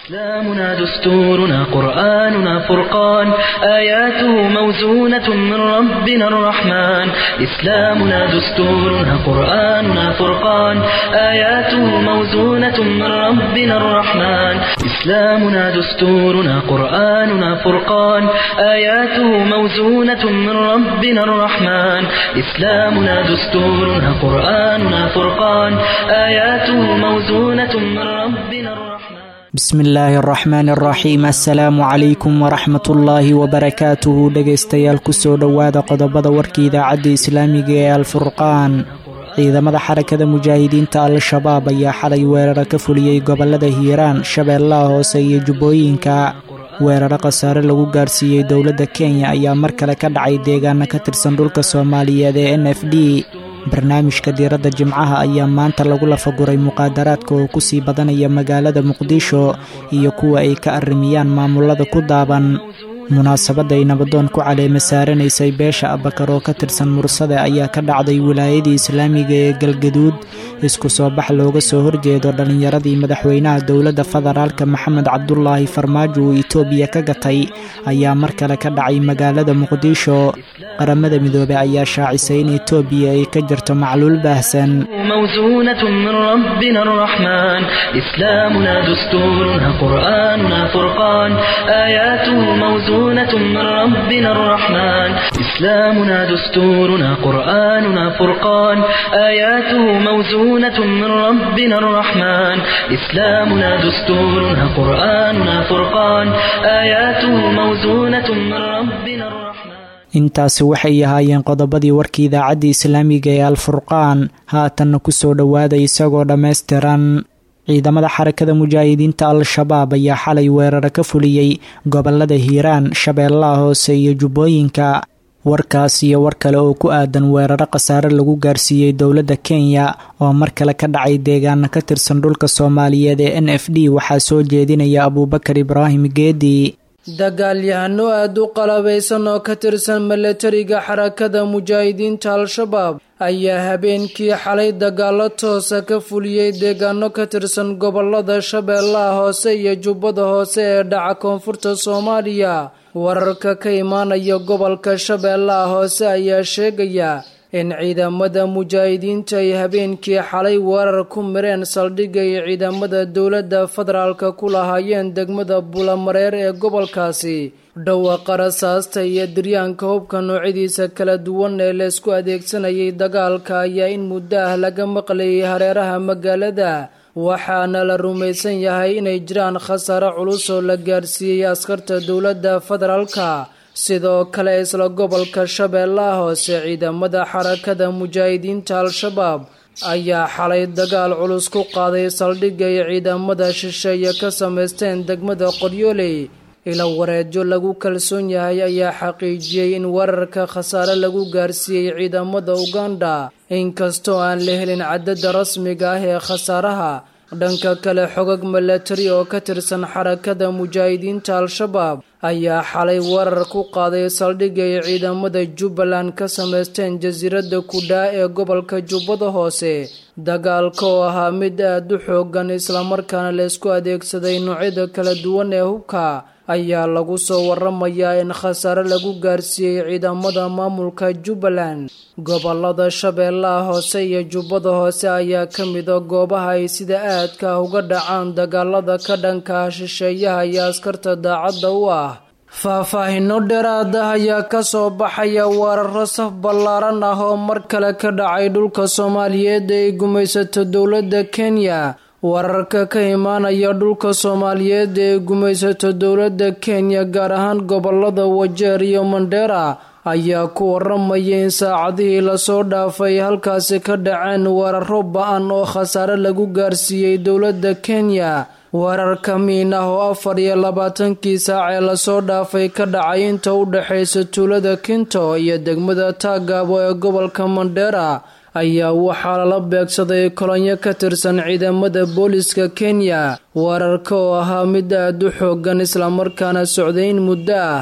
إسلامنا دستورنا قرآننا فرقان آياته موزونة من ربنا الرحمن إسلامنا دستورنا قرآننا فرقان آياته موزونة من ربنا الرحمن إسلامنا دستورنا قرآننا فرقان آياته موزونة من ربنا الرحمن إسلامنا دستورنا قرآننا فرقان آياته موزونة من ربنا الرحمن bismi illaahi araxmaan araxiim assalaamu calaykum waraxmatullaahi wabarakaatuhu dhegaystayaal kusoo dhowaada qodobada warka idaacadda islaamiga ee alfurqaan ciidamada xarakada mujaahidiinta al-shabaab ayaa xalay weeraro ka fuliyey gobolada hiiraan shabeellaha hoose iyo jubbooyinka weeraro khasaare lagu gaarsiiyey dowladda kenya ayaa mar kale ka dhacay deegaano ka tirsan dhulka soomaaliyeed ee n f d barnaamijka diiradda jimcaha ayaa maanta lagu lafaguray muqaadaraadka oo kusii badanaya magaalada muqdisho iyo kuwa ay ka arrimiyaan maamulada ku daaban munaasabadda ay nabadoon ku caleema saaranaysay beesha abakar oo ka tirsan mursade ayaa ka dhacday wilaayadii islaamiga ee galgaduud isku soo bax looga soo horjeedo dhallinyaradii madaxweynaha dowladda federaalka maxamed cabdulaahi farmaajo uu itoobiya ka gatay ayaa mar kale ka dhacay magaalada muqdisho qaramada midoobey ayaa shaacisay in itoobiya ay ka jirto macluul baahsan موزونة من ربنا الرحمن إسلامنا دستورنا قرآننا فرقان آياته موزونة من ربنا الرحمن إسلامنا دستورنا قرآننا فرقان آياته موزونة من ربنا الرحمن إسلامنا دستورنا قرآننا فرقان آياته موزونة من ربنا الرحمن intaasi waxay ahaayeen qodobadii warka idaacadda islaamiga ee alfurqaan haatanna kusoo dhowaada isagoo dhammaystiran ciidamada xarakada mujaahidiinta al-shabaab ayaa xalay weeraro ka fuliyey gobolada hiiraan shabeellaha hoose iyo jubbooyinka warkaas iyo war kale oo ku aadan weeraro khasaare lagu gaarsiiyey dowladda kenya oo mar kale ka dhacay deegaano ka tirsan dhulka soomaaliyeed ee n f d waxaa soo jeedinaya abuubakar ibraahim geedi dagaalyahano aada u qalabaysan oo ka tirsan milatariga xarakada mujaahidiinta al-shabaab ayaa habeenkii xalay dagaalo toosa ka fuliyey deegaano ka tirsan gobolada shabeellaha hoose iyo jubbada hoose ee dhaca koonfurta soomaaliya wararka ka imaanaya gobolka shabeellaha hoose ayaa sheegaya in ciidamada mujaahidiinta ay habeenkii xalay weerar ku mireen saldhigga ay ciidamada dowladda federaalka ku lahaayeen degmada bulamareer ee gobolkaasi dhawaaqa rasaasta iyo diryaanka hubka noocyadiisa kala duwan ee laysku adeegsanayay dagaalka ayaa in muddo ah laga maqlayay hareeraha magaalada waxaana la rumaysan yahay inay jiraan khasaare culus oo la gaarsiiyey askarta dowladda federaalka sidoo kale isla gobolka shabeellaha hoose ciidamada xarakada mujaahidiinta al-shabaab ayaa xalay dagaal culus ku qaaday saldhigga ay ciidamada shisheeye ka samaysteen degmada qoryooley ila wareedyo lagu kalsoon yahay ayaa xaqiijiyey in weerarka khasaare lagu gaarsiiyey ciidamada uganda inkastoo aan la helin cadadda rasmiga ah ee khasaaraha dhanka kale xogag milatari oo ka tirsan xarakada mujaahidiinta al-shabaab ayaa xalay weerar ku qaaday saldhigga ay ciidamada jubbaland ka samaysteen jasiiradda kudhaa ee gobolka jubbada hoose dagaalka oo ahaa mid aada u xoogan islamarkaana laysku adeegsaday noocyada kala duwan ee hubka ayaa lagu soo waramayaa in khasaare lagu gaarsiiyey ciidamada maamulka jubbaland gobolada shabeellaha hoose iyo jubbada hoose ayaa ka mida goobaha ay sida aadka ah uga dhacaan dagaalada ka dhanka ah shisheeyaha iyo askarta daacadda u ah faahfaahino dheeraada ayaa ka soo baxaya weeraro saf ballaaran ah oo mar kale ka dhacay dhulka soomaaliyeed ee ay gumaysato dowladda kenya wararka ka imaanaya dhulka soomaaliyeed ee gumaysato dowladda kenya gaar ahaan gobolada wajeer iyo mandheera ayaa ku waramaya in saacadihii lasoo dhaafay halkaasi ka dhaceen weeraro ba-an oo khasaare lagu gaarsiiyey dowladda kenya weerarka miin ah oo afar iyo labaatankii saac ee lasoo dhaafay ka dhacay inta u dhexaysa tuulada kinto iyo degmada taagaabo ee gobolka mandheera ayaa waxaa lala beegsaday kolonyo ka tirsan ciidamada booliska kenya weerarka oo ahaa mid aada u xoogan islamarkaana socday in muddo ah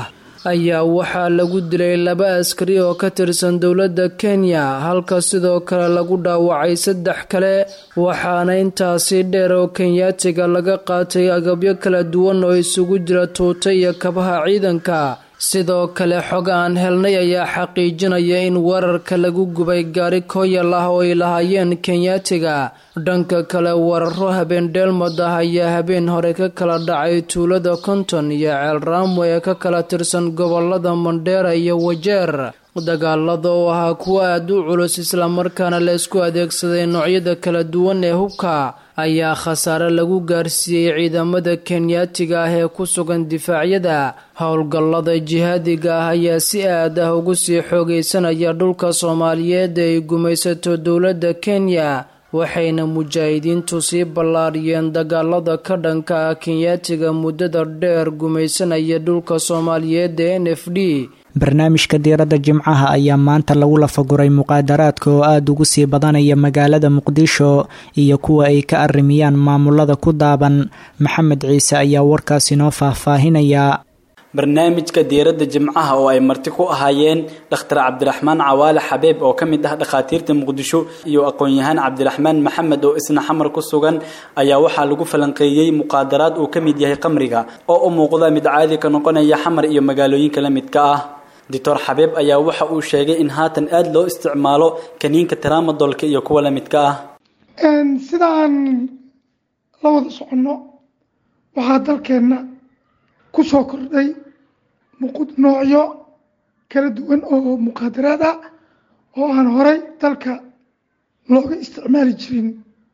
ayaa waxaa lagu dilay laba askari oo ka tirsan dowladda kenya halka sidoo kale lagu dhaawacay saddex kale waxaana intaasi dheer oo kenyaatiga laga qaatay agabyo kala duwan oo isugu jira tuuta iyo kabaha ciidanka sidoo kale xog aan helnay ayaa xaqiijinaya in weerarka lagu gubay gaari kooyal ah oo ay lahaayeen kenyaatiga dhanka kale weeraro habeen dheelmad ah ayaa habeen hore ka kala dhacay tuulada konton iyo ceel raamo ee ka kala tirsan gobolada mandheera iyo wajeer dagaalada oo ahaa kuwo aad u culus islamarkaana la isku adeegsaday noocyada kala duwan ee hubka ayaa khasaare lagu gaarsiiyey ciidamada kenyaatiga ah ee ku sugan difaacyada howlgallada jihaadiga ah ayaa si aad ah ugu sii xoogaysanaya dhulka soomaaliyeed ee ay gumaysato dowladda kenya waxayna mujaahidiintu sii ballaariyeen dagaalada ka dhanka ah kenyaatiga muddada dheer gumaysanaya dhulka soomaaliyeed ee n f d barnaamijka diiradda jimcaha ayaa maanta lagu lafaguray muqaadaraadka oo aada ugu sii badanaya magaalada muqdisho iyo kuwa ay ka arrimiyaan maamulada ku daaban maxamed ciise ayaa warkaas inoo faahfaahinaya barnaamijka diiradda jimcaha oo ay marti ku ahaayeen dhakhtar cabdiraxmaan cawaale xabeeb oo ka mid ah dhakhaatiirta muqdisho iyo aqoon-yahaan cabdiraxmaan maxamed oo isna xamar ku sugan ayaa waxaa lagu falanqeeyey muqaadaraad uu ka mid yahay qamriga oo u muuqda mid caadi ka noqonaya xamar iyo magaalooyinka la midka ah doctor xabeeb ayaa waxa uu sheegay in haatan aada loo isticmaalo kaniinka taramadolka iyo kuwa la midka ah sida aan la wada soconno waxaa dalkeenna ku soo kordhay noocyo kala duwan oo muqaadaraad ah oo aan horay dalka looga isticmaali jirin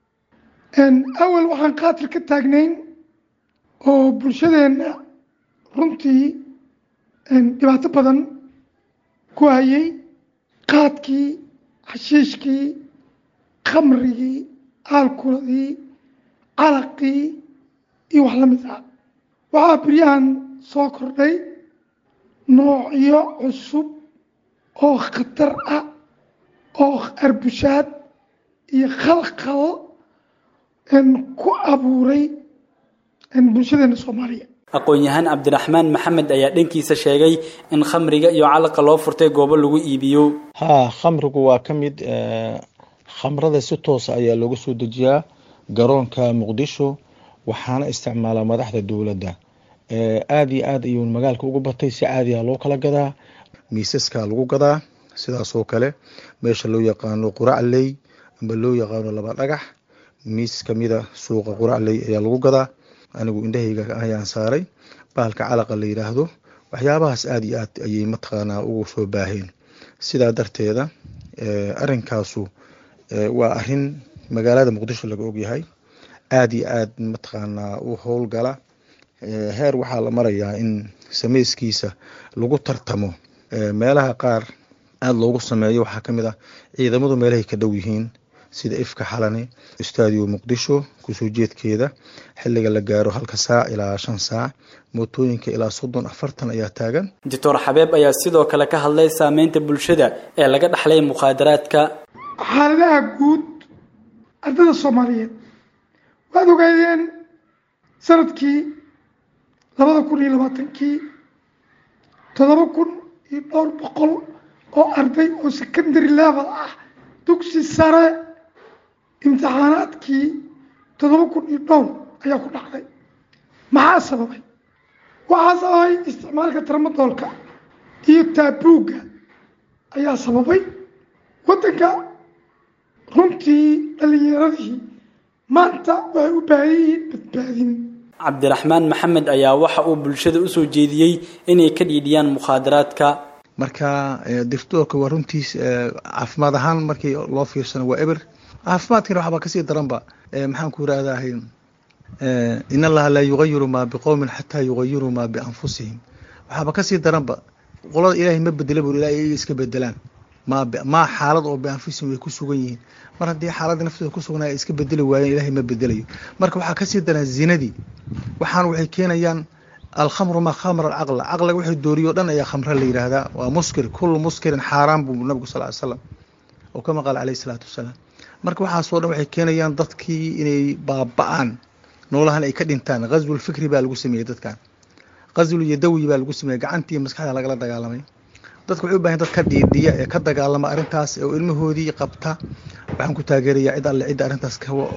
awal waxaan qaatil ka taagnayn oo bulshadeenna runtii dhibaato badan ku hayay qaadkii xashiishkii khamrigii aalkuladii calaqii iyo wax la mid ah waxaa beryahan soo kordhay noocyo cusub oo khatar ah oo arbushaad iyo khalkhal ku abuuray bulshadeena soomaaliya aqoon-yahaan cabdiraxmaan maxamed ayaa dhankiisa sheegay in khamriga iyo calaqa loo furtay goobo lagu iibiyo haa khamrigu waa ka mid khamrada si toosa ayaa looga soo dejiyaa garoonka muqdisho waxaana isticmaalaa madaxda dowladda aada iyo aad ayuu magaalka ugu batay si caadiha loo kala gadaa miisaska lagu gadaa sidaas oo kale meesha loo yaqaano quracley amba loo yaqaano laba dhagax miis kamida suuqa quracley ayaa lagu gadaa anigu indhahayga ayaan saaray bahalka calaqa la yidhaahdo waxyaabahaas aada iyo aad ayay mataqaanaa ugu soo baaheen sidaa darteeda arinkaasu waa arin magaalada muqdisho laga ogyahay aada iyo aad mataqaanaa u howlgala heer waxaa la marayaa in sameyskiisa lagu tartamo meelaha qaar aada loogu sameeyo waxaa kamid ah ciidamadu meelahay ka dhow yihiin sida ifka xalane stadio muqdisho kusoo jeedkeeda xiliga la gaaro halka saac ilaa shan saac mootooyinka ilaa soddon afartan ayaa taagan doctor xabeeb ayaa sidoo kale ka hadlay saameynta bulshada ee laga dhaxlay mukhaadaraadka xaaladaha guud ardada soomaaliyeed waad ogaadeen sanadkii labada kun iyo labaatankii toddoba kun iyo dhowr boqol oo arday oo secondary level ah dugsi sare imtixaanaadkii toddoba kun iyo dhowr ayaa ku dhacday maxaa sababay waxaa sababay isticmaalka tarmadoolka iyo taabuugga ayaa sababay waddanka runtii dhalinyaradii maanta waxay u baahan yihiin badbaadin cabdiraxmaan maxamed ayaa waxa uu bulshada usoo jeediyey inay ka dhiidhiyaan mukhaadaraadka marka dirtoorka waa runtiis caafimaad ahaan markii loo fiirsano waa eber caafimaadkana waxbaa kasii daranba maxaan ku irahdahay in allaha laa yugayiru maa biqowmin xataa yugayiru maa bianfusihim waxaaba kasii daranba qolada ilaahay ma bedela bur ilahay iyaga iska bedelaan ma maa xaalad oo bianfusihim way ku sugan yihiin mar haddii xaaladda naftooda ku sugnaa ay iska bedeli waayeen ilahay ma bedelayo marka waxaa kasii daran zinadii waxaan waxay keenayaan alkhamru maa khamra alcaqla caqliga waxay dooriyo dhan ayaa khamra la yidhaahdaa waa muskir kullu muskirin xaaraan buu nabigu sal ly slam oo kama qaala alayhi salaatu wasalaam marka waxaasoo dhan waxay keenayaan dadkii inay baaba-aan noolahan ay ka dhintaan ghazwul fikri baa lagu sameeyey dadkan qaswul yadawi baa lagu sameeyey gacantii maskaxda lagala dagaalamay dadka waxay u bahan dad ka dhiidhiya ee ka dagaalama arrintaas oo ilmahoodii qabta waxaan ku taageerayaa cid alle cidda arrintaas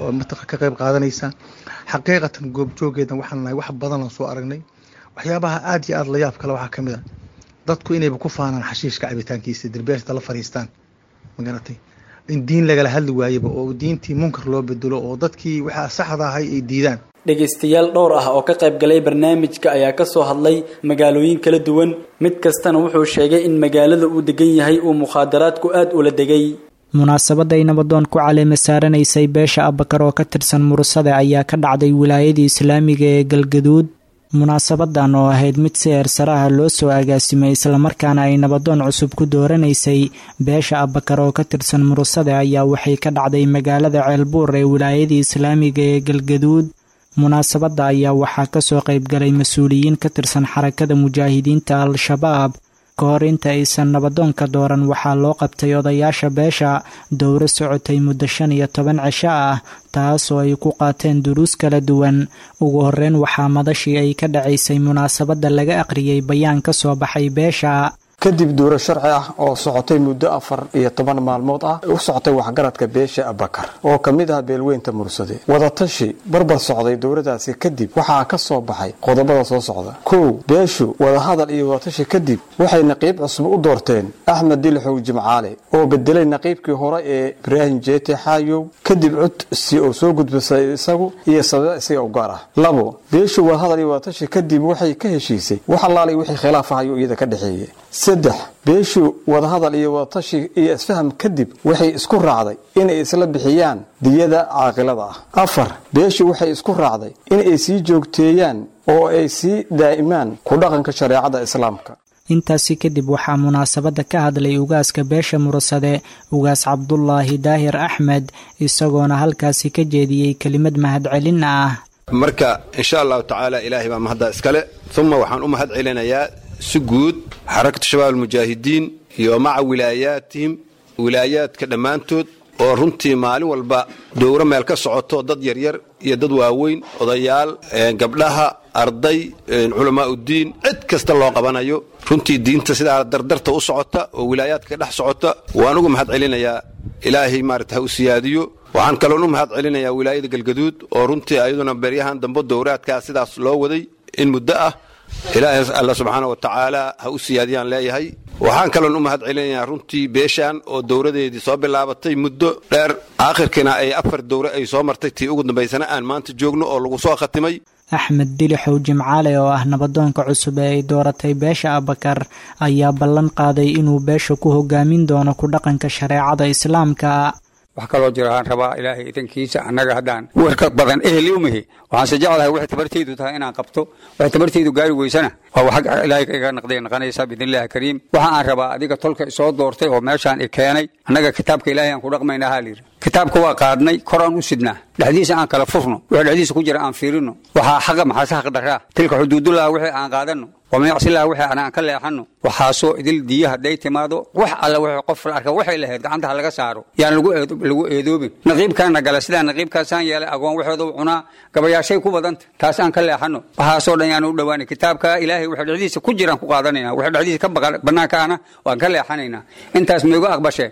ka qayb qaadanaysa xaqiiqatan goobjoogeedan waxaan nahay wax badan oo soo aragnay waxyaabaha aad iyo aad la yaab kale waxaa ka mid a dadku inayba ku faanaan xashiishka cabitaankiisa dirbeerta la fariistaan magaratay in diin lagala hadli waayaba oo diintii munkar loo bedelo oo dadkii waxaa saxda ahay ay diidaan dhegaystayaal dhowr ah oo ka qayb galay barnaamijka ayaa ka soo hadlay magaalooyin kala duwan mid kastana wuxuu sheegay in magaalada uu degan yahay uu mukhaadaraadku aad ula degay munaasabadday nabadoon ku caleema saaranaysay beesha abakar oo ka tirsan mursade ayaa ka dhacday wilaayadii islaamiga ee galgaduud munaasabadan oo ahayd mid si eersaraha loo soo agaasimay islamarkaana ay nabadoon cusub ku dooranaysay beesha abakar oo ka tirsan mursade ayaa waxay ka dhacday magaalada ceelbuur ee wilaayadii islaamiga ee galgaduud munaasabadda ayaa waxaa kasoo qaybgalay mas-uuliyiin ka tirsan xarakada mujaahidiinta al-shabaab ka hor inta aysan nabadoonka dooran waxaa loo qabtay odayaasha beesha dowro socotay muddo shan iyo toban cisho ah taasoo ay ku qaateen duruus kala duwan ugu horeyn waxaa madashii ay ka dhacaysay munaasabadda laga aqriyey bayaan ka soo baxay beesha kadib duuro sharci ah oo socotay muddo afar iyo toban maalmood ah u socotay waxgaradka beesha abakar oo ka mid ah beelweynta mursade wadatashi barbar socday dowladaasi kadib waxaa ka soo baxay qodobada soo socda kow beeshu wadahadal iyo wadatashi kadib waxay naqiib cusub u doorteen axmed dilixow jimcaale oo bedelay naqiibkii hore ee ibraahim jeete xaayow kadib codsi oo soo gudbisay isagu iyo sababa isaga u gaar ah labo beeshu wadahadal iyo wadatashi kadib waxay ka heshiisay wax allaalay wixii khilaaf ahayo iyada ka dhexeeye saddex beeshu wadahadal iyo wadatashi iyo isfaham kadib waxay isku raacday inay isla bixiyaan diyada caaqilada ah afar beeshu waxay isku raacday inay sii joogteeyaan oo ay sii daa'imaan ku dhaqanka shareecada islaamka intaasi kadib waxaa munaasabadda ka hadlay ugaaska beesha mursade ugaas cabdulaahi daahir axmed isagoona halkaasi ka jeediyey kelimad mahadcelin ah marka insha allahu tacaala ilaahay baa mahadda iskale uma waxaan u mahad celinayaa si guud xarakatu shabaab almujaahidiin iyo maca wilaayaatihim wilaayaadka dhammaantood oo runtii maalin walba dowro meel ka socoto dad yaryar iyo dad waaweyn odayaal gabdhaha arday culamaauddiin cid kasta loo qabanayo runtii diinta sidaa dardarta u socota oo wilaayaadka ka dhex socota waan uga mahad celinayaa ilaahay maarata ha u siyaadiyo waxaan kaloon u mahad celinayaa wilaayada galgaduud oo runtii ayaduna beryahan dambe dowraadkaa sidaas loo waday in muddo ah ilaahay alla subxaana wa tacaala ha u siyaadiyaan leeyahay waxaan kaloon u mahad celinayaa runtii beeshaan oo dowradeedii soo bilaabatay muddo dheer aakhirkiina ay afar dowre ay soo martay tii ugu dambaysana aan maanta joogno oo lagu soo khatimay axmed dilixow jimcaale oo ah nabadoonka cusub ee ay dooratay beesha abakar ayaa ballan qaaday inuu beesha ku hogaamin doono ku dhaqanka shareecada islaamka wax kaloo jira aan rabaa ilaahay idankiisa annaga haddaan warka badan eheli umihi waxaanse jeclahay waxay tabartaydu tahay inaan qabto waxay tabartaydu gaari weysana waa wax ilaahay iga naqday naqanaysa biidnillahi kariim waxa aan rabaa adiga tolka isoo doortay oo meeshaan i keenay annaga kitaabka ilaahay aan ku dhaqmayna haa layidhi kitaabka waa qaadnay kor aan u sidnaa dhexdiisa aan kala furno wixii dhexdiisa ku jira aan fiirino waxaa xaqa maxaase xaq daraa tilka xuduudullaha wixii aan qaadanno wamyacsilaha wixii aan ka leexanno waxaasoo idil diya hadday timaado wax alla w qof la arka waxay lahayd gacantaha laga saaro yaan lagu eedoobin naqiibkaana gala sidaa naqiibkaasaan yeelay agoon waxooda cunaa gabayaashay ku badanta taas aan ka leexanno waxaasoo dhan yaan u dhowaanay kitaabka ilaahay waxay dhexdiisa ku jiraan ku qaadanayna waxay dhexdiisa ka bannaanka ana waan ka leexanaynaa intaas maigu aqbashee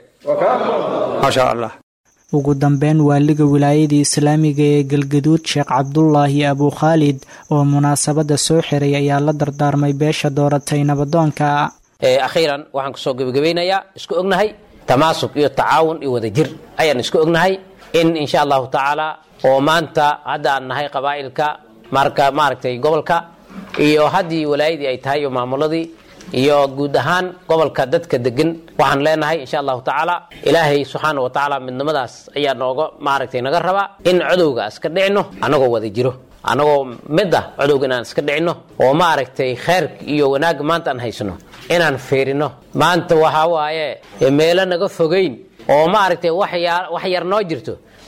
maasha allah ugu dambeyn waaliga wilaayadii islaamiga ee galgaduud sheekh cabdulaahi abukhaalid oo munaasabadda soo xiray ayaa la dardaarmay beesha dooratay nabadoonka akhiiran waxaan kusoo gebagabaynayaa isku ognahay tamaasuk iyo tacaawun iyo wadajir ayaan isku ognahay in insha allahu tacaala oo maanta hadda aan nahay qabaa'ilka marka maaragtay gobolka iyo haddii walaayadii ay tahay iyo maamuladii iyo guud ahaan gobolka dadka degan waxaan leenahay insha allahu tacaala ilaahay subxaana wa tacaala midnimadaas ayaa nooga maaragtay naga rabaa in codowga iska dhicino annagoo wada jiro annagoo mid ah codowga inaan iska dhicino oo maaragtay kheyrka iyo wanaagga maanta aan haysano inaan fiirino maanta waxaa waaye meelo naga fogayn oo maaragtay wax yar noo jirto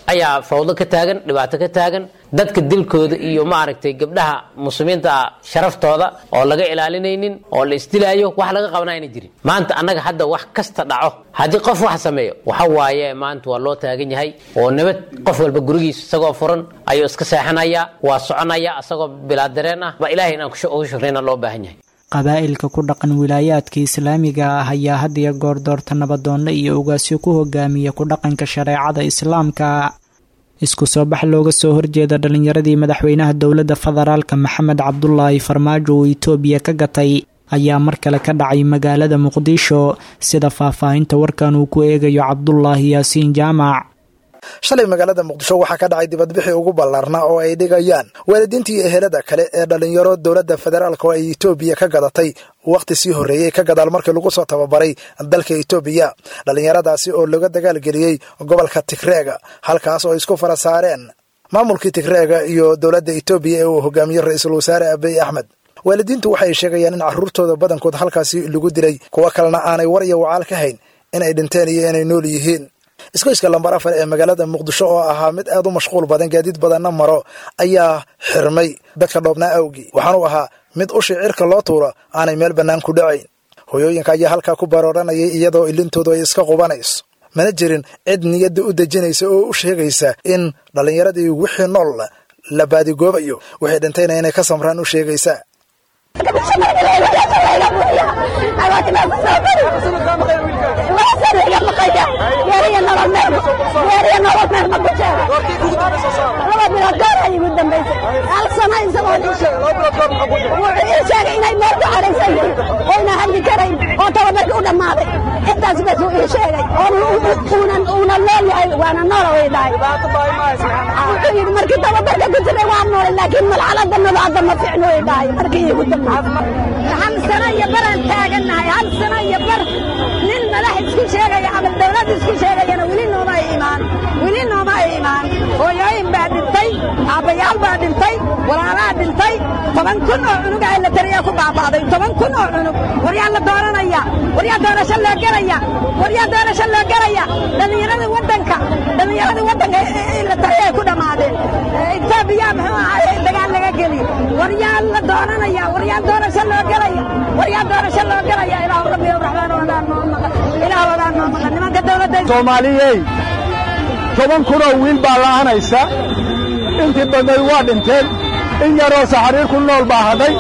ayaa fawdo ka taagan dhibaato ka taagan dadka dilkooda iyo maaragtay gabdhaha muslimiinta ah sharaftooda oo laga ilaalinaynin oo la isdilaayo wax laga qabanaa ayna jirin maanta annaga hadda wax kasta dhaco haddii qof wax sameeyo waxa waaye maanta waa loo taagan yahay oo nabad qof walba gurigiisa isagoo furan ayuu iska seexanaya waa soconaya isagoo bilaa dareen ah ba ilahay inaan uga shukrayna loo baahan yahay qabaa'ilka ku dhaqan wilaayaadka islaamiga ah ayaa had iyo goor doorta nabadoonno iyo ugaasyo ku hogaamiya ku dhaqanka shareecada islaamka isku soo bax looga soo horjeeda dhallinyaradii madaxweynaha dowladda federaalka maxamed cabdulaahi farmaajo uu itoobiya ka gatay ayaa mar kale ka dhacay magaalada muqdisho sida faahfaahinta warkan uu ku eegayo cabdulaahi yaasiin jaamac shalay magaalada muqdisho waxaa ka dhacay dibadbixii ugu ballaarnaa oo ay dhigayaan waalidiintii ehelada kale ee dhallinyaro dowladda federaalk oo ay etoobiya ka gadatay wakhti sii horreeyey ka gadaal markii lagu soo tababaray dalka etoobiya dhallinyaradaasi oo laga dagaalgeliyey gobolka tigreega halkaas oo isku fara saareen maamulkii tigreega iyo dowladda etoobiya ee uu hogaamiyey ra-iisul wasaare abiy axmed waalidiintu waxay sheegayaan in carruurtooda badankood halkaasi lagu dilay kuwo kalena aanay war iyo wacaal ka hayn inay dhinteen iyo inay nool yihiin iskoyska lambar afar ee magaalada muqdisho oo ahaa mid aad u mashquul badan gaadiid badanna maro ayaa xirmay dadka dhoobnaa awgii waxaanuu ahaa mid ushii cirka loo tuuro aanay meel bannaan ku dhacayn hoyooyinka ayaa halkaa ku barooranayay iyadoo ilintoodu ay iska qubanayso mana jirin cid niyadda u dejinaysa oo u sheegaysa in dhallinyaradii wixii nool la baadigoobayo wixii dhintayna inay ka samraan u sheegaysa intaas bas uu ii sheegay uuna leeyahay waana noola way dhahay wuxuu yidhi markii tababarka ku jiray waa noole laakiin malxalada nadaada ma fiicno way dhahay markii iigu dambeysay hal sano iyo baraan taagannahay hal sano iyo bar nin madax isku sheegaya ama dawlad isku sheegayana weli nooma ay imaan weli nooma ay imaan hooyooyin baa dhintay aabbayaal baa dhintay walaalaa dhintay toban kun oo cunug aa la tariyaa ku baaba'day toban kun oo cunug waryaa la dooranaya waryaa doorasho loo gelaya waryaa doorasho loo gelaya dhallinyarada waddanka dhallinyarada waddanka la tariyaa ku dhammaadeen etoobiya muxuu ahaay dagaal laga geliy waryaa la dooranaya waryaa doorasho loo gelaya waryaa doorasho loo gelaya ilaahu rabbi raxmaan wadaan noo maqan ilaahu wadaan noo maqan nimanka dowladda soomaaliyey toban kunoo wiil baa la'anaysa intii badnay waa dhinteen in yaroo saxariir ku nool baa hadhay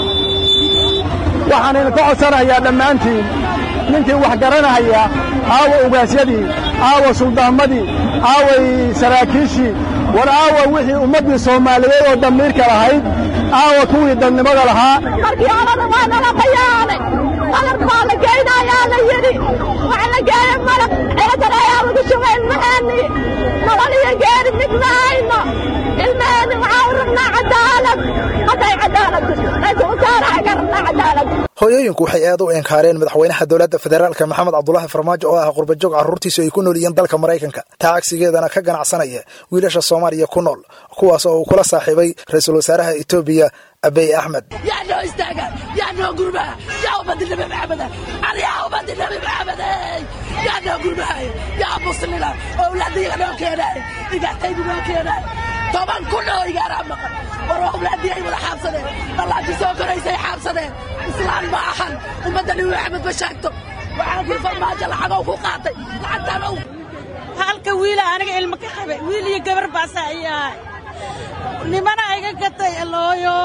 waxaan idinka codsanayaa dhammaantiin ninkii wax garanahaya aawa ugaasyadii aawa suldaamadii aaway saraakiishii war aawa wixii ummaddii soomaaliyeed oo damiirka lahayd aawa kuwii dadnimada lahaa markii horena waa nala qayaanay qalab baa la geynayaa la yidhi waxa la geeya malab ceedan ayaa lagu shubay ilmaheeni nolol iyo geeri mid ma hayno ilmaheeni waxaa u rabnaa cadaalad hadday cadaalad raiisul wasaaraha ka rabnaa cadaalad hooyooyinku waxay aad u inkaareen madaxweynaha dowladda federaalka maxamed cabdulaahi farmaajo oo ah qurbajoog carruurtiisu ay ku nool yihiin dalka maraykanka taa cagsigeedana ka ganacsanaya wiilasha soomaaliya ku nool kuwaas oo uu kula saaxiibay ra-iisul wasaaraha etoobiya abiy axmed yaa noo istaaga yaa noo gurmaha yaa ummadda nabi maxameda yaa ummadda nabi maxamede yaa noo gurmahay yaa muslina owlaadiyaga noo keenaay igaataydu noo keenaay toban kun oo igaaraa maqan war owlaadii ay wada xaabsadeen dhallaanti soo koraysay xaabsadeen islaan ma ahan ummadda nabi maxamed ma sheegto waxaan kii farmaajo lacagow ku qaatay lacagtaan ow halka wiila aniga ilmo ka qabay wiil iyo gabar baasa ay ahay nimana iga gatay alooyo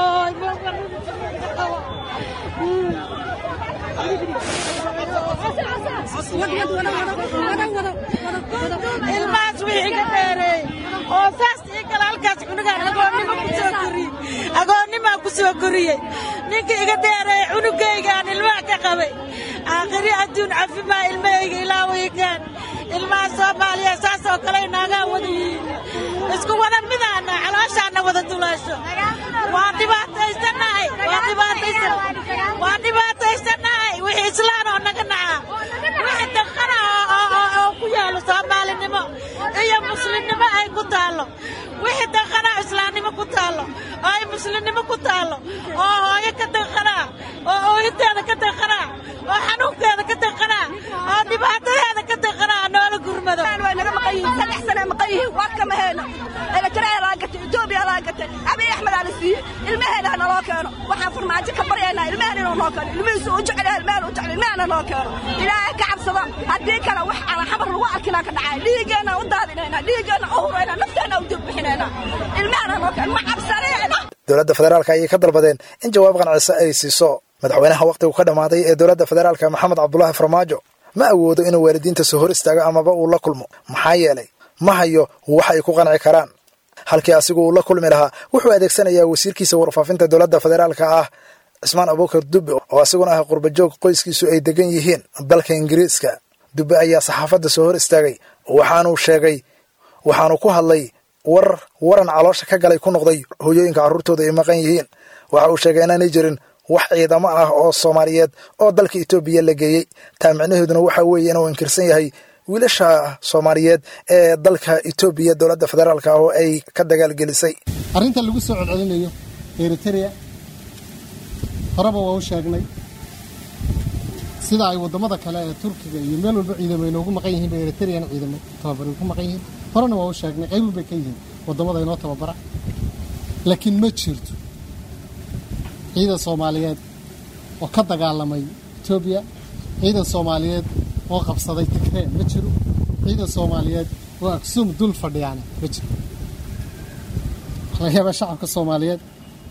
ilmahaas wii iga dheereey oo saas ii kale halkaas cunugaan agoonnimo ku soo koriyey agoonnimaa ku soo koriyey ninka iga dheereey cunugaygaan ilmaha ka qabay aakhiri adduun cafimaa ilmahayga ilaawaygaan ilmaha soomaaliya saas oo kale inaagaa wada yihiin isku wada midaana calooshaana wada duleesho waa dhibaataysanahay waa dhibaataysan waa dhibaataysanahay wixii islaan oo naga naca wixii daqana oo ku yaalo soomaalinimo iyo muslimnimo ay ku taallo wixii daqana islaamnimo ku taallo oo ay muslimnimo ku taallo oo hooyo ka daqanaa oo ooyinteeda ka daqanaa oo xanuunkeeda ka daqanaa oo dhibaatadeeda ka daqanaa noola gurmado way naga maqan yihiin saddex sane maqan yihiin waa kama heeno farmaajo ka baryaynaa ilmahan inuu noo keeno ilmihiisu u jecel yahay ilmahan u jecel ilmahana noo keeno ilaahay ka cabsado haddii kale wax aan xabar lagu arkinaa ka dhacay dhiiggeenna u daadinaynaa dhiiggeenna u huraynaa nafteenna u dibbixinaynaa ilmahana noo keeno ma cabsanayna dowladda federaalka ayay ka dalbadeen in jawaab qancisa ay siiso madaxweynaha wakhtigu ka dhammaaday ee dowladda federaalka maxamed cabdulaahi farmaajo ma awoodo inuu waalidiinta soo hor istaago amaba uu la kulmo maxaa yeelay ma hayo wax ay ku qanci karaan halkii asigu uu la kulmi lahaa wuxuu adeegsanayaa wasiirkiisa warfaafinta dowladda federaalka ah cismaan abuukar dubbe oo asiguna ah qurbajoog qoyskiisu ay degan yihiin dalka ingiriiska dubbe ayaa saxaafadda soo hor istaagay waxaanuu sheegay waxaanu ku hadlay war waran caloosha ka galay ku noqday hooyooyinka carruurtooda ay maqan yihiin waxa uu sheegay inaanay jirin wax ciidamo ah oo soomaaliyeed oo dalka etoobiya la geeyey taa micnaheeduna waxa weeye inuu inkirsan yahay wiilasha soomaaliyeed ee dalka etoobiya dowladda federaalka oo ay ka dagaalgelisay arrinta lagu soo celcelinayo eritrea horeba waa u sheegnay sida ay waddamada kale ee turkiga iyo meel walba ciidamo inoogu maqan yihiin bay eritrean ciidamo tababari ku maqan yihiin horena waa u sheegnay qaybun bay ka yihiin waddamada inoo tababara laakiin ma jirto ciidan soomaaliyeed oo ka dagaalamay etoobiya ciidan soomaaliyeed oo qabsaday tigree ma jiro ciidan soomaaliyeed oo aksum dul fadhiyaana ma jiro laga yaabaa shacabka soomaaliyeed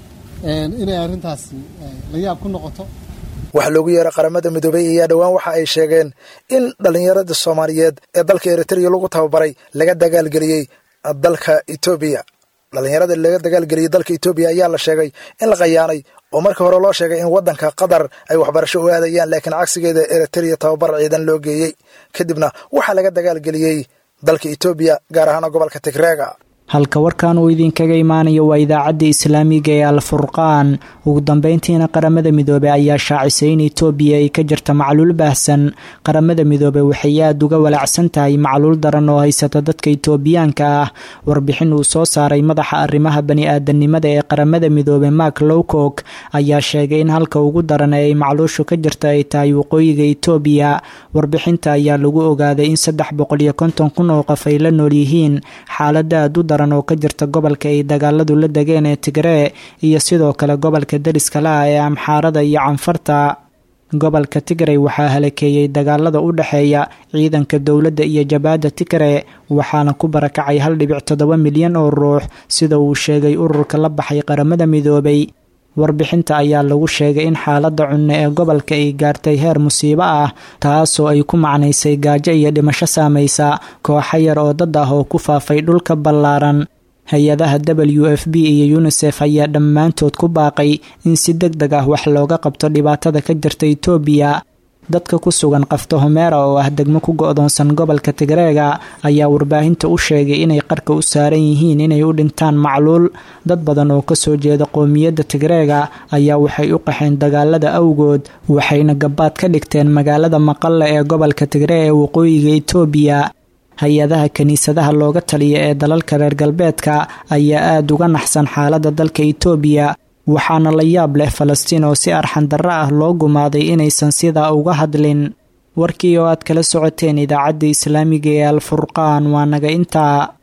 inay arrintaasi la yaab ku noqoto waxa loogu yeeray qaramada midoobey ayaa dhowaan waxa ay sheegeen in dhallinyarada soomaaliyeed ee dalka eritrea lagu tababaray laga dagaalgeliyey dalka etoobiya dhallinyarada laga dagaalgeliyey dalka etoobiya ayaa la sheegay in la qayaanay oo markii hore loo sheegay in waddanka qatar ay waxbarasho u aadayaan laakiin cagsigeeda eritrea tababar ciidan loo geeyey kadibna waxaa laga dagaalgeliyey dalka etoobiya gaar ahaan gobolka tigreega halka warkan uu idinkaga imaanayo waa idaacadda islaamiga ee alfurqaan ugu dambeyntiina qaramada midoobey ayaa shaacisay in etoobiya ay ka jirta macluul baahsan qaramada midoobey waxay aada uga walaacsan tahay macluul daran oo haysata dadka itoobiyaanka ah warbixin uu soo saaray madaxa arrimaha bani-aadanimada ee qaramada midoobey mark lowcock ayaa sheegay in halka ugu daran ee ay macluushu ka jirta ay tahay waqooyiga etoobiya warbixinta ayaa lagu ogaaday in saddex boqol iyo konton kun oo qof ay la nool yihiin xaalada aad u daran oo ka jirta gobolka ay dagaaladu la degeen ee tigree iyo sidoo kale gobolka deriska la ah ee amxaarada iyo canfarta gobolka tigrey waxaa halakeeyey dagaalada u dhexeeya ciidanka dowladda iyo jabaadda tigree waxaana ku barakacay hal dhibic toddoba milyan oo ruux sida uu sheegay ururka la baxay qaramada midoobay warbixinta ayaa lagu sheegay in xaaladda cunno ee gobolka ay gaartay heer musiibo ah taasoo ay ku macnaysay gaajo iyo dhimasho saamaysa kooxo yar oo dad ah oo ku faafay dhulka ballaaran hay-adaha w f b iyo unisef ayaa dhammaantood ku baaqay in si deg deg ah wax looga qabto dhibaatada ka jirta etoobiya dadka ku sugan qafta homeera oo ah degmo ku go-doonsan gobolka tigreega ayaa warbaahinta u sheegay inay qarka u saaran yihiin inay u dhintaan macluul dad badan oo kasoo jeeda qoomiyadda tigreega ayaa waxay u qaxeen dagaalada awgood waxayna gabaad ka dhigteen magaalada maqalla ee gobolka tigree ee waqooyiga etoobiya hay-adaha kiniisadaha looga taliya ee dalalka reer galbeedka ayaa aada uga naxsan xaaladda dalka etoobiya waxaana la yaab leh falastiin oo si arxan darro ah loo gumaaday inaysan sidaa uga hadlin warkii oo aad kala socoteen idaacadda islaamiga ee alfurqaan waa naga intaa